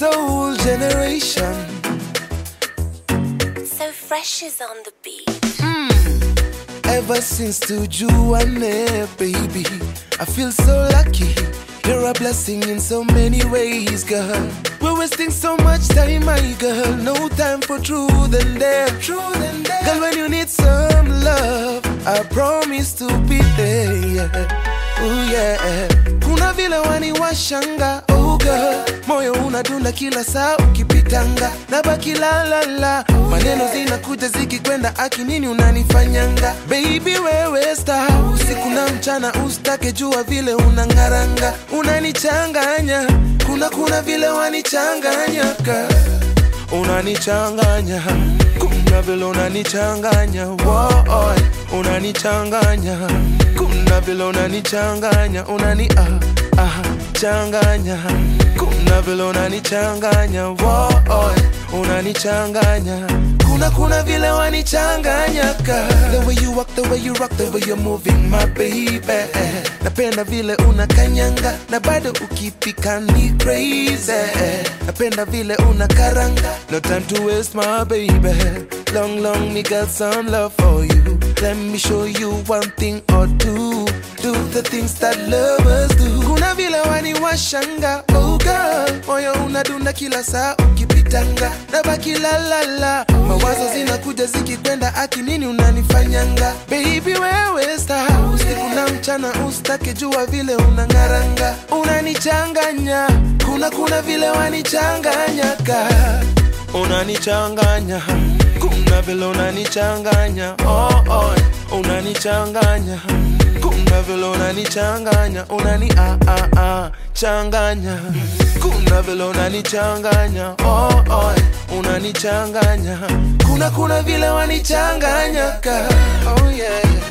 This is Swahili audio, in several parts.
soul generation. So fresh is on the beat. Ever since tujuane, baby, I feel so lucky. You're a blessing in so many ways, girl. We're wasting so much time, my girl. No time for truth and dare. Truth and dare. Girl, when you need some love, I promise to be there. Yeah. Ooh, yeah. Kuna vile wani washanga, oh girl. Moyo unadunda kila saa ukipitanga, nabaki la la la. Maneno zinakuja zikikwenda, aki nini unanifanyanga? Baby wewe star, usiku na mchana ustake jua vile unangaranga, unanichanganya. Kuna kuna vile wanichanganya girl unanichanganya kuna vile unanichanganya Woy, unanichanganya kuna vile unanichanganya unani ah, ah, changanya kuna vile unanichanganya Woy, unanichanganya kuna kuna vile wanichanganya ka the way you walk the way you rock the way you're moving my baby napenda vile unakanyanga na bado ukipika ni crazy napenda vile unakaranga no time to waste my baby long long me got some love for you let me show you one thing or two do the things that lovers do kuna vile waniwashanga oh girl moyo unadunda kila saa ukipitanga nabaki la la la mawazo zinakuja zikikwenda aki nini unanifanyanga baby wewe star usiku na mchana ustake jua vile unangaranga unanichanganya kuna kuna vile wanichanganya ka unanichanganya kuna vile unanichanganya oh, oh, unanichanganya kuna vile unanichanganya unani ah, ah, ah, changanya kuna vile unanichanganya oh, oh, unanichanganya kuna kuna vile wanichanganya ka oh, yeah, yeah.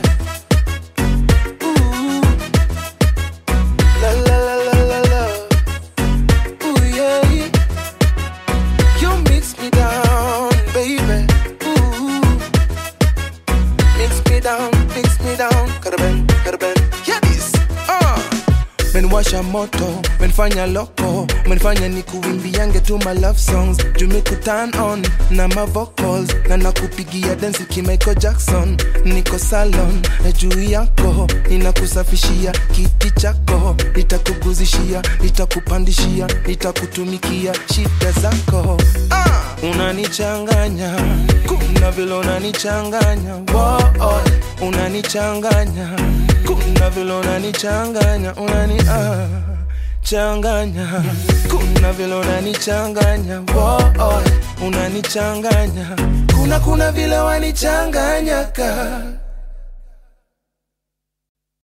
Ooh. La, la, la, la, la, la. Ooh, yeah. You mix me down, baby. Ooh. Mix me down, mix me down. Karaben, karaben. Yeah, this. Uh. menwasha moto menfanya loko menfanya ni kuimbiange tu my love songs jumiku turn on na ma vocals na nakupigia densi kimaiko jackson niko salon na juu yako ninakusafishia kiti chako nitakuguzishia nitakupandishia nitakutumikia shida zako ah! unanichanganya kuna vile unanichanganya Woah, unanichanganya kuna vile unanichanganya unani ah, changanya kuna vile unanichanganya Woah, unanichanganya kuna kuna vile wanichanganya ka